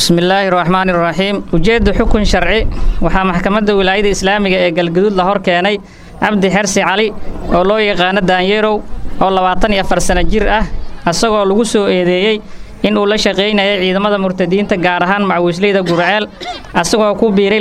bismillaahi raxmaani raxiim ujeedda xukun sharci waxaa maxkamadda wilaayada islaamiga ee galgaduud la hor keenay cabdi xersi cali oo loo yaqaano daanyeerow oo labaatan iyo afar sano jir ah asagoo lagu soo eedeeyey inuu la shaqaynayay ciidamada murtadiinta gaar ahaan macwiisleyda gurceel asagoo ku biiray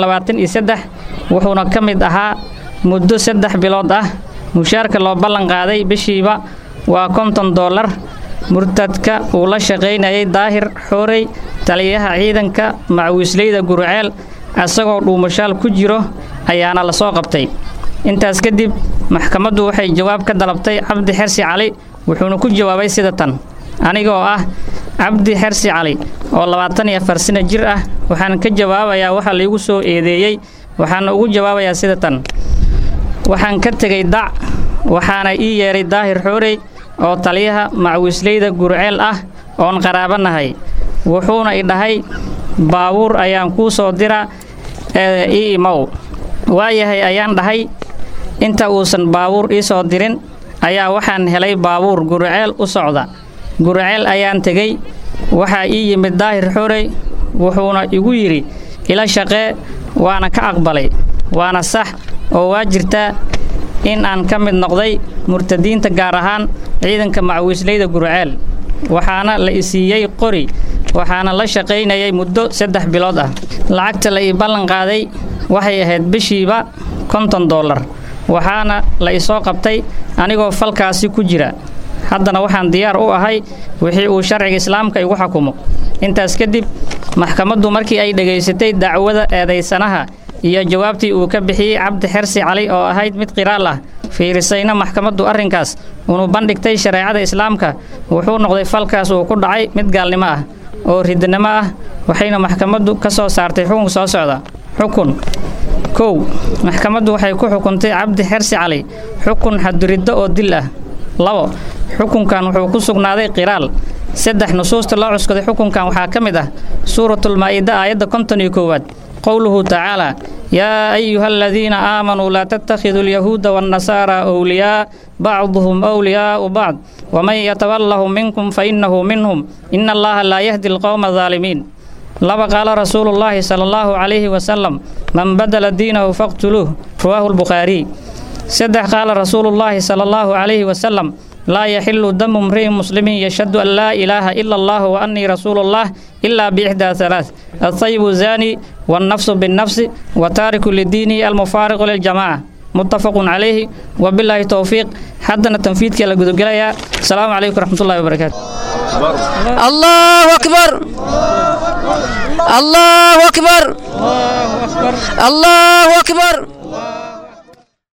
wuxuuna ka mid ahaa muddo saddex bilood ah mushaarka loo ballan qaaday bishiiba waa konton dollar murtadka uu la shaqaynayay daahir xoorey taliyaha ciidanka macwiisleyda gurceel asagoo dhuumashaal ku jiro ayaana la soo qabtay intaas kadib maxkamaddu waxay jawaab ka dalabtay cabdi xersi cali wuxuuna ku jawaabay sida tan anigoo ah cabdi xersi cali oo labaatan iyo afar sano jir ah waxaan ka jawaabayaa waxa laigu soo eedeeyey waxaana ugu jawaabayaa sida tan waxaan ka tegay dac waxaana ii yeedhay daahir xoorey oo taliyaha macwiisleyda gurceel ah oon qaraabanahay wuxuuna i dhahay baabuur ayaan kuu soo dira ee ii imow waayahay ayaan dhahay inta uusan baabuur ii soo dirin ayaa waxaan helay baabuur gurceel u socda gurceel ayaan tegey waxaa ii yimid daahir xorey wuxuuna igu yidhi ila shaqee waana ka aqbalay waana sax oo waa jirtaa in aan ka mid noqday murtadiinta gaar ahaan ciidanka macwiisleyda gurceel waxaana la i siiyey qori waxaana la shaqaynayay muddo saddex bilood ah lacagta la ii ballan qaaday waxay ahayd bishiiba konton dollar waxaana la i soo qabtay anigoo falkaasi ku jira haddana waxaan diyaar u ahay wixii uu sharciga islaamka igu xukumo intaas kadib maxkamaddu markii ay dhegaysatay dacwada eedaysanaha iyo jawaabtii uu ka bixiyey cabdi xersi cali oo ahayd mid qiraal ah fiirisayna maxkamaddu arrinkaas unu bandhigtay shareecada islaamka wuxuu noqday falkaas uu ku dhacay mid gaalnimo ah oo ridnimo ah waxayna maxkamaddu ka soo saartay xukun soo socda xukun kow maxkamaddu waxay ku xukuntay cabdi xersi cali xukun xaduriddo oo dil ah labo xukunkan wuxuu ku sugnaaday qiraal saddex nusuusta loo cuskaday xukunkan waxaa ka mid ah suuratulmaa'ida aayadda konton iyo koowaad qowluhu tacaalaa yaa ayuha aladiina aamanuu laa tattakhiduu alyahuuda waannasaara wliyaa bacduhum wliyaau bacd waman yatawallahum minkum fainnahu minhum ina allaha laa yahdi alqowma adaalimiin laba qaala rasuulu llaahi sala allahu calayhi wasalam man badala diinahu faqtuluuh rawaahu lbukhaariy saddex qaala rasuulu llaahi sala allahu calayhi wasalam laa yaxilu damu mri'in muslimin yashhadu an laa ilaaha ila allah wa annii rasuulu llah ilaa biixdaa halaath altayibu zaani wannafsu binnafsi wa taariku lidiinihi almufaariqu liljamaaca muttafaqun calayhi wabilaahi towfiiq haddana tanfiidkii la gudogelayaa asalaamu calaykum raxmatullahi wabarakaatu الله أكبر الله أكبر الله أكبر